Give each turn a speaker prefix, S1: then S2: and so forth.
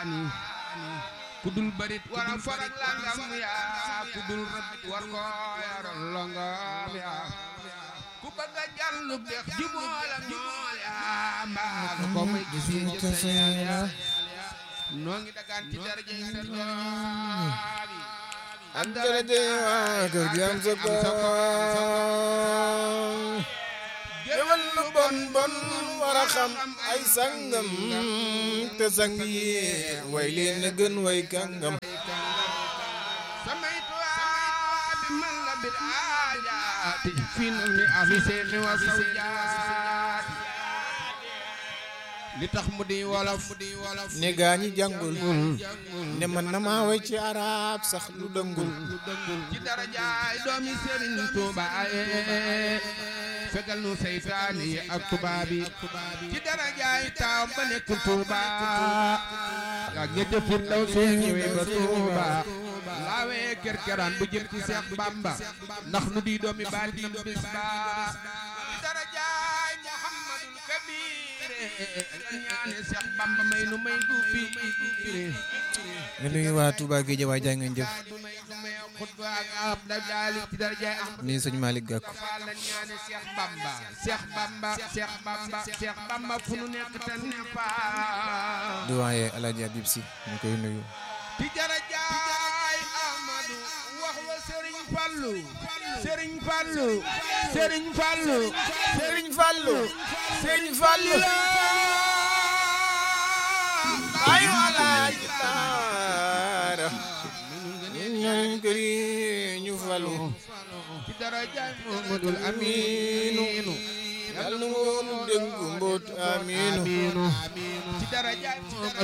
S1: kudul barit wara farak langam yaa kudul rabit war ko yaral longam yaa ku bëgg a jàllu dex juboola ñool yaa mbaa nga ko may gis yi jëf yaa noo ngi dagaan ci daraja yi sa doom
S2: am daraja waa kër gi am sa ko géwal lu bon bon war a xam ay sangam te sang yi way leen na gën way kàngam
S1: samay tuwaa bi man la bil aajaati fi nami ahli seexi wa sawjaati li tax mu di wolof mu di wolof
S2: ne gaa ñi jàngul ne man na maa way ci arab sax lu dëngul
S1: ci darajaay doomi Sëriñ Tuuba aye fegal nu seytaane yi ak tubaab yi ci darajaay taaw ba nekk Tuuba ak ñette firdaw see ñëwee ba Tuuba laawee kerkeraan bu jëm ci Seex Bamba ndax nu di doomi baatin bis ba ci darajaay Muhammadul Kabir ñaane Seex Bamba may nu may gu bi
S2: nga nuyu waa Touba Guédiawaye waay jaa ngeen jëf nii sëñ Malick Gakou
S1: Fall la ñaane Cheikh Bamba Cheikh Bamba Cheikh Bamba Cheikh Bamba fu nu nekk te ne fa
S2: di waaye Alaaji Habib Sy ñu koy nuyu
S1: ci darajaay Ahmadu wax wa Serigne Fallou Serigne Fallou Serigne Fallou
S2: Serigne Fallou Serigne Fallou ayu Alaaji Baara ñaan këri ñu falu
S1: ci darajaay Muhammadul Aminu
S2: yàlla na woonu dégg mboot amiinu
S1: ci darajaay